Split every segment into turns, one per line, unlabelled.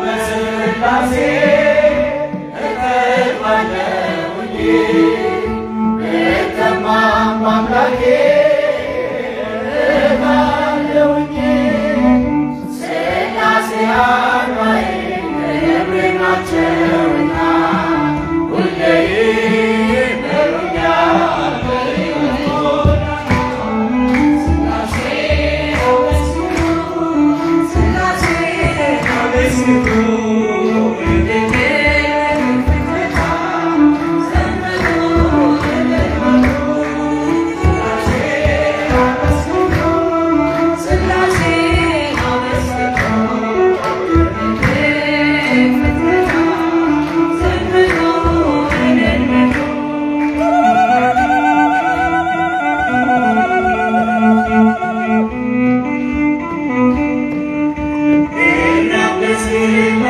በስላሴ እቀርባለሁኝ ብተማም በአምላኬ እባለሁኝ ስላሴ አርባዬ ክብሬ ናቸውና ሁሌ ይመሩኛል Sing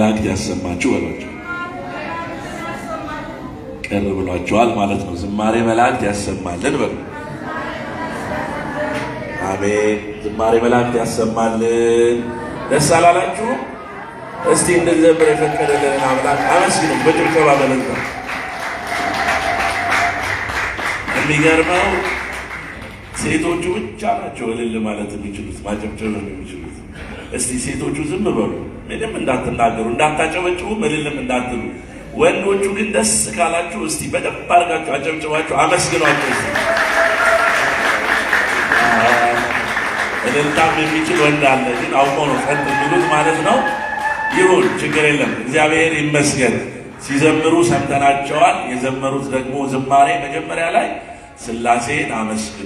መላእክት ያሰማችሁ በሏቸው። ቅር ብሏቸዋል ማለት ነው። ዝማሬ መላእክት ያሰማልን በሉ። አሜን። ዝማሬ መላእክት ያሰማልን። ደስ አላላችሁም? እስቲ እንድንዘምር የፈቀደልንን አምላክ አመስግኑ በጭብጨባ በለዛ። የሚገርመው ሴቶቹ ብቻ ናቸው እልል ማለት የሚችሉት ማጨብጨብ ነው የሚችሉት። እስቲ ሴቶቹ ዝም በሉ፣ ምንም እንዳትናገሩ፣ እንዳታጨበጭቡ፣ እልልም እንዳትሉ። ወንዶቹ ግን ደስ ካላችሁ እስቲ በደንብ አድርጋችሁ አጨብጭባችሁ አመስግኗቸው። እስቲ እልልታም የሚችል ወንድ አለ፣ ግን አውቆ ነው ጸጥ የሚሉት ማለት ነው። ይሁን ችግር የለም። እግዚአብሔር ይመስገን። ሲዘምሩ ሰምተናቸዋል። የዘመሩት ደግሞ ዝማሬ መጀመሪያ ላይ ሥላሴን አመስግኑ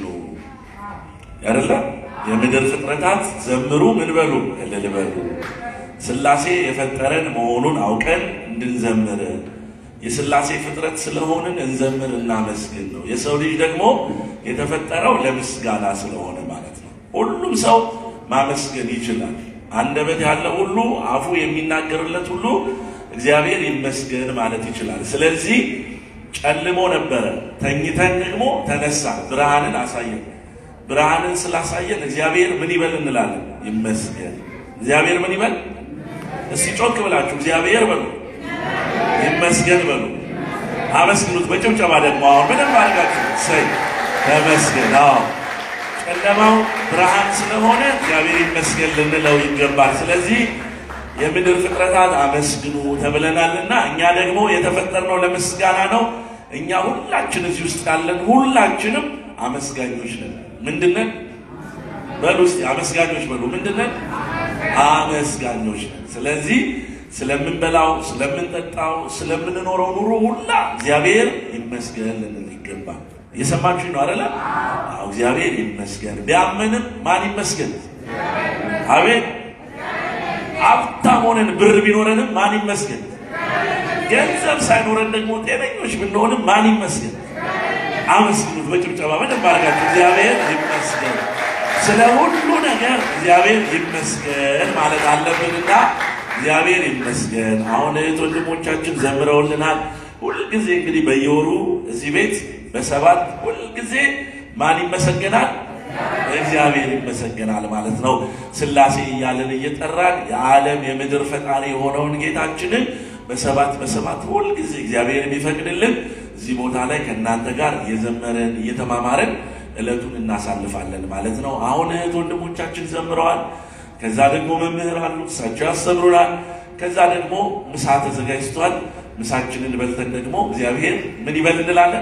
አይደለ? የምድር ፍጥረታት ዘምሩ ምን በሉ እልል በሉ። ሥላሴ የፈጠረን መሆኑን አውቀን እንድንዘምር የሥላሴ ፍጥረት ስለሆንን እንዘምር እናመስግን ነው። የሰው ልጅ ደግሞ የተፈጠረው ለምስጋና ስለሆነ ማለት ነው። ሁሉም ሰው ማመስገን ይችላል። አንደበት ያለ ሁሉ አፉ የሚናገርለት ሁሉ እግዚአብሔር ይመስገን ማለት ይችላል። ስለዚህ ጨልሞ ነበረ፣ ተኝተን ደግሞ ተነሳ፣ ብርሃንን አሳየን። ብርሃንን ስላሳየን እግዚአብሔር ምን ይበል እንላለን? ይመስገን። እግዚአብሔር ምን ይበል? እስቲ ጮክ ብላችሁ እግዚአብሔር በሉ፣ ይመስገን በሉ፣ አመስግኑት በጭብጨባ ደግሞ አሁን ምንም አድርጋችሁ ሰይ ተመስገን። አዎ ጨለማው ብርሃን ስለሆነ እግዚአብሔር ይመስገን ልንለው ይገባል። ስለዚህ የምድር ፍጥረታት አመስግኑ ተብለናልና እኛ ደግሞ የተፈጠርነው ለምስጋና ነው። እኛ ሁላችን እዚህ ውስጥ ያለን ሁላችንም አመስጋኞች ነን። ምንድነን? በሉ እስቲ አመስጋኞች በሉ። ምንድነን? አመስጋኞች ነን። ስለዚህ ስለምንበላው፣ ስለምንጠጣው፣ ስለምንኖረው ኑሮ ሁላ እግዚአብሔር ይመስገን ልንል ይገባል። እየሰማችሁ ነው አይደለ? አዎ እግዚአብሔር ይመስገን። ቢያመንም ማን ይመስገን? አቤት ሀብታም ሆነን ብር ቢኖረንም ማን ይመስገን? ገንዘብ ሳይኖረን ደግሞ ጤነኞች ብንሆንም ማን ይመስገን? አመስግኑት በጭብጨባ በደንብ አድርጋችሁ እግዚአብሔር ይመስገን። ስለ ሁሉ ነገር እግዚአብሔር ይመስገን ማለት አለብንና እግዚአብሔር ይመስገን። አሁን እህት ወንድሞቻችን ዘምረውልናል። ሁልጊዜ እንግዲህ በየወሩ እዚህ ቤት በሰባት ሁልጊዜ ማን ይመሰገናል? እግዚአብሔር ይመሰገናል ማለት ነው። ሥላሴ እያለን እየጠራን የዓለም የምድር ፈጣሪ የሆነውን ጌታችንን በሰባት በሰባት ሁልጊዜ እግዚአብሔር የሚፈቅድልን እዚህ ቦታ ላይ ከእናንተ ጋር እየዘመርን እየተማማርን ዕለቱን እናሳልፋለን ማለት ነው። አሁን እህት ወንድሞቻችን ዘምረዋል። ከዛ ደግሞ መምህር አሉ፣ እሳቸው ያስተምሩናል። ከዛ ደግሞ ምሳ ተዘጋጅቷል። ምሳችንን በልተን ደግሞ እግዚአብሔር ምን ይበል እንላለን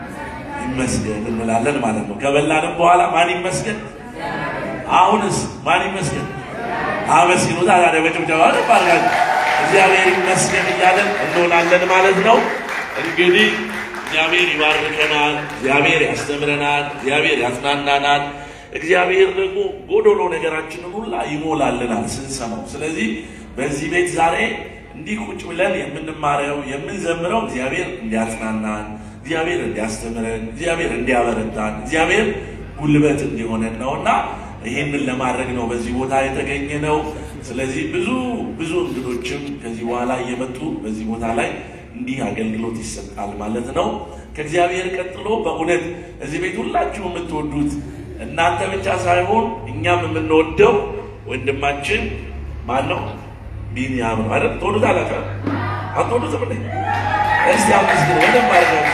ይመስገን እንላለን ማለት ነው። ከበላንም በኋላ ማን ይመስገን? አሁንስ ማን ይመስገን? አመስግኑታ። ታዲያ በጭብጨባ ባርጋል እግዚአብሔር ይመስገን እያለን እንሆናለን ማለት ነው። እንግዲህ እግዚአብሔር ይባርከናል፣ እግዚአብሔር ያስተምረናል፣ እግዚአብሔር ያጽናናናል። እግዚአብሔር ደግሞ ጎዶሎ ነገራችንን ሁላ ይሞላልናል ስንሰማው። ስለዚህ በዚህ ቤት ዛሬ እንዲህ ቁጭ ብለን የምንማረው የምንዘምረው እግዚአብሔር እንዲያጽናናን እግዚአብሔር እንዲያስተምረን እግዚአብሔር እንዲያበረታን እግዚአብሔር ጉልበት እንዲሆነን ነው እና ይህንን ለማድረግ ነው በዚህ ቦታ የተገኘ ነው። ስለዚህ ብዙ ብዙ እንግዶችም ከዚህ በኋላ እየመጡ በዚህ ቦታ ላይ እንዲህ አገልግሎት ይሰጣል ማለት ነው። ከእግዚአብሔር ቀጥሎ በእውነት እዚህ ቤት ሁላችሁ የምትወዱት እናንተ ብቻ ሳይሆን እኛም የምንወደው ወንድማችን ማን ነው? ቢኒያም ነው አይደል? ትወዱታላችሁ? አትወዱትም? እስቲ አመስግኑ በደንብ አድርጋችሁ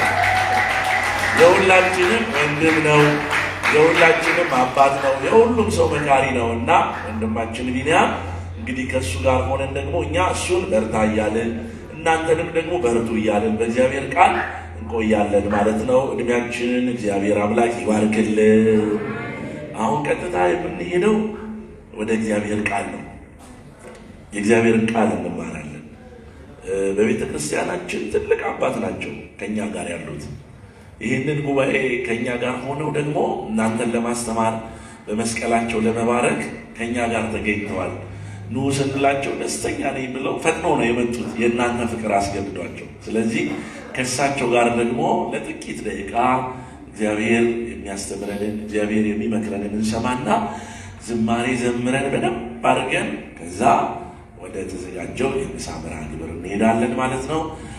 የሁላችንም ወንድም ነው። የሁላችንም አባት ነው። የሁሉም ሰው መካሪ ነው እና ወንድማችን ቢኒያም እንግዲህ ከእሱ ጋር ሆነን ደግሞ እኛ እሱን በርታ እያልን እናንተንም ደግሞ በርቱ እያልን በእግዚአብሔር ቃል እንቆያለን ማለት ነው። እድሜያችንን እግዚአብሔር አምላክ ይባርክልን። አሁን ቀጥታ የምንሄደው ወደ እግዚአብሔር ቃል ነው። የእግዚአብሔርን ቃል እንማራለን። በቤተ ክርስቲያናችን ትልቅ አባት ናቸው ከእኛ ጋር ያሉት። ይህንን ጉባኤ ከእኛ ጋር ሆነው ደግሞ እናንተን ለማስተማር በመስቀላቸው ለመባረክ ከእኛ ጋር ተገኝተዋል። ኑ ስንላቸው ደስተኛ ነኝ ብለው ፈጥነው ነው የመጡት። የእናንተ ፍቅር አስገድዷቸው። ስለዚህ ከእሳቸው ጋር ደግሞ ለጥቂት ደቂቃ እግዚአብሔር የሚያስተምረንን እግዚአብሔር የሚመክረንን እንሰማና ዝማሬ ዘምረን በደንብ አድርገን ከዛ ወደ ተዘጋጀው የምሳ መርሃ ግብር እንሄዳለን ማለት ነው።